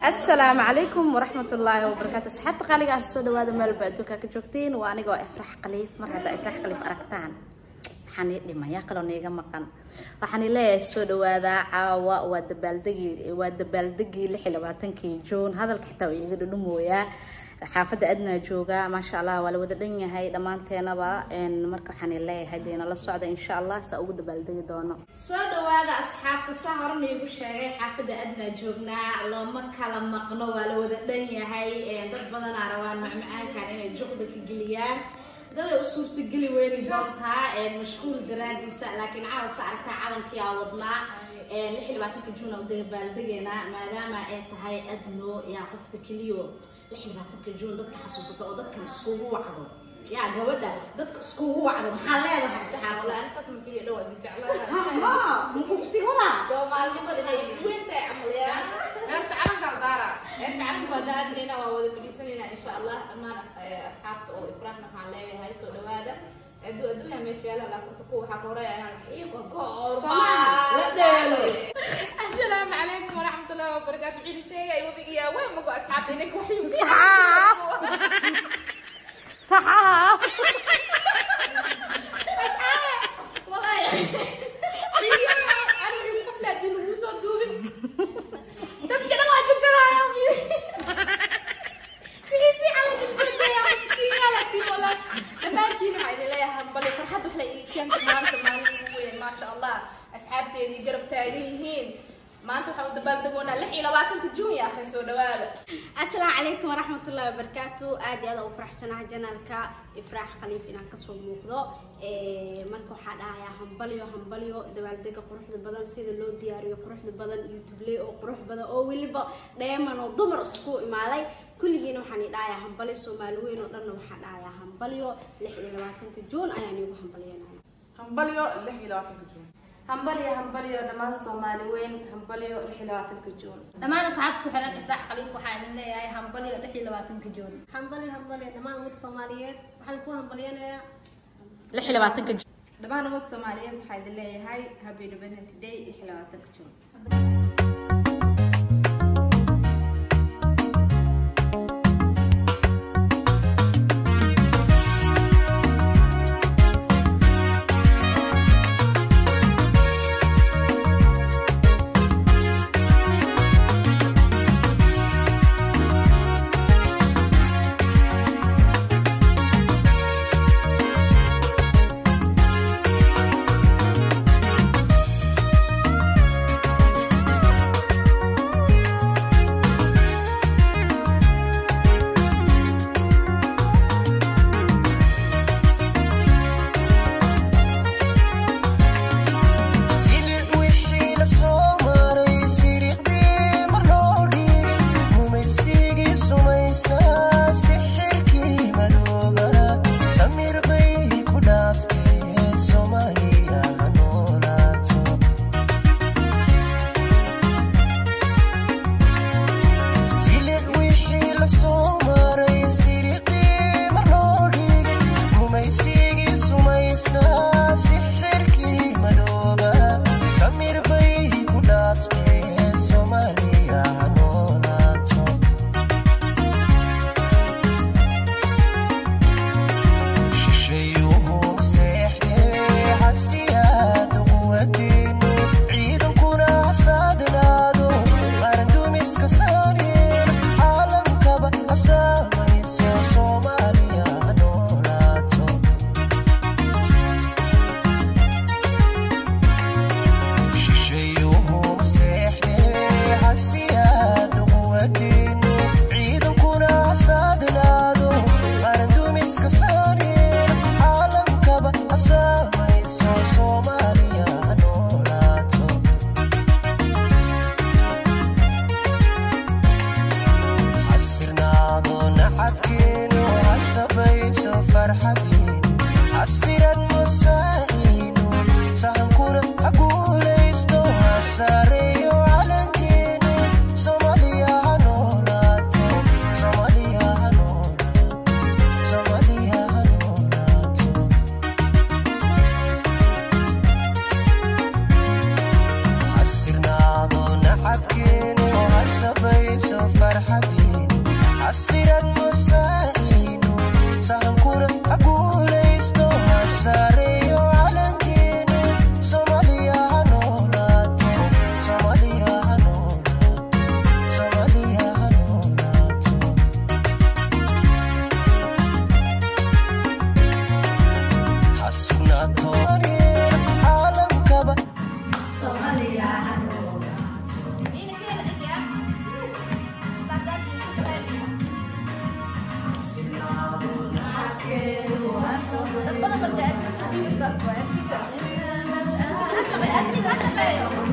asalaamu calaykum waraxmat ullaahi wabarakaatu asxaabta qaaliga ah soo dhawaada meelba adduunka ka joogtiin waa anigoo ifrax khaliif mar haddaa ifrax khaliif aragtaan waxaan ii dhimaya kaloo niiga maqan waxaan ii leeyahay soo dhawaada caawa waa dabaaldegii waa dabaaldegii lix iyo labaatankii juun hadalka xitaa waa iiga dhudhumooyaa xaafadda adnaa jooga maasha allah waa la wada dhan yahay dhammaanteenaba marka waxaan ii leeyahay dee nala socda insha allah saa ugu dabaaldegi doono soo dhawaada asxaabta saa horan iigu sheegay xaafadda adnaa joognaa looma kala maqno waa la wada dhan yahay dad badanaa rabaan macmacaankan inay juqda ka geliyaan daday u suurtageli weyni doontaa mashquul daraadiisa laakiin caawsa aragtaa calankii aa wadnaa lix iyo labaatanka juun aan u dabaaldegaynaa maadaama ay tahay adno yaa qofta keliyo lix iyo labaatanka juun dadka xasuusato oo dadkan iskugu wacdo yaa gabadha dadka iskugu wacdo maxaa leedahay saxaab والله أنا أساسا ممكن يدور تجعلها mukusi wada سومالي ما أدري وين تاع عمليات ناس تعلم كالدارة ناس تعلم بدأت لنا ووضع في سنة إن شاء الله أما أصحاب أو إفراحنا حالي هاي سو هذا أدو أدو يا مشيالة لا كنت قوة حكورة أنا حقيقة Ladelo. السلام عليكم ورحمة الله وبركاته عيد شيء أيوة بقي يا وين مقو أصحابي إنك وحيد saxaaf saxaaf والله أنا من قفلة دي الوسط دوبي دم كده ما جبت لها يا أمي في في على جبت يا مسكينة لكن والله لما تجيني معي لي هم بلي فرحت وحلي كانت تمام تمام ما شاء الله أصحابتي اللي قرب تاريهين ما أنتم حاولوا تبلدقونا لحي لواتن تجون يا أخي سو دوالا asalaamu calaykum waraxmatullaahi wabarakaatu aad iyo aad u faraxsanaha janaalka ifraax khaliif inaan kasoo muuqdo marka waxaa dhahayaa hambalyo hambalyo dabaaldega quruxda badan sida loo diyaariyo quruxda badan youtubeley oo qurux badan oo weliba dheeman oo dumar isku imaaday kulligiina waxaan i dhahayaa hambalyo soomaali weyn oo dhanna waxaa dhahayaa hambalyo lix iyo labaatanka juun ayaan iigu hambalyanaya hambalyo lix iyo labaatanka juun همبليو همبليو دمان صومالي وين همبليو الحلوات الكجون dhammaan asxaabta ku xiran ifraax khaliif waxaa idin leeyahay hambalyo lix iyo labaatanka juun hambali hambali dhammaan ummadda soomaaliyeed waxaan ku hambalyanayaa lix iyo labaatanka juun دمان وقت صوماليين waxaa idin leeyahay happy independence day الحلوات الكجون Silid wixii la soo maray siriqdii mar loo dhiigay gumaysigii sumaysnaa sixirkii madooba samir bay ku dhaaftee soomaaliya ha noolaato silid wixii la soo maray siriqdii mar loo dhiigay gumaysigii sumaysnaa sixirkii madooba samir bay ku dhaaftee soomaaliya ha noolaato shishayuhu seexdee hasiyaada quwadeenu ciidankuna hasaadnaado qarandumiska saareen caalamkaba hasaamayso soomaaliya ha noolaato shishayuhu seexdee hasiyaada quwadeenu ciidankuna hasaadnaado qarandumiska saareen caalamkaba hasaamayso soomaaliya ha noolaato xasirnaado nacabkeenu hasabayso farxadiinu xasiran musaaciinu sahankuna ha guulaysto hasaareeyo calankeenu soomaaliya ha noolaato soomaaliya ha noolaato soomaaliya ha noolaato xasirnaado nacabkeenu hasabayso xasirad musaa'inu sahankuna ha guulaysto ha saareeyo calankeenu soomaaliya ha noolaato soomaaliya ha noolaato soomaaliya ha noolaato ha sugnaato caalamkaba dad badan marka admin videokaas waa adminkaas hadda bay admin hadda leeyo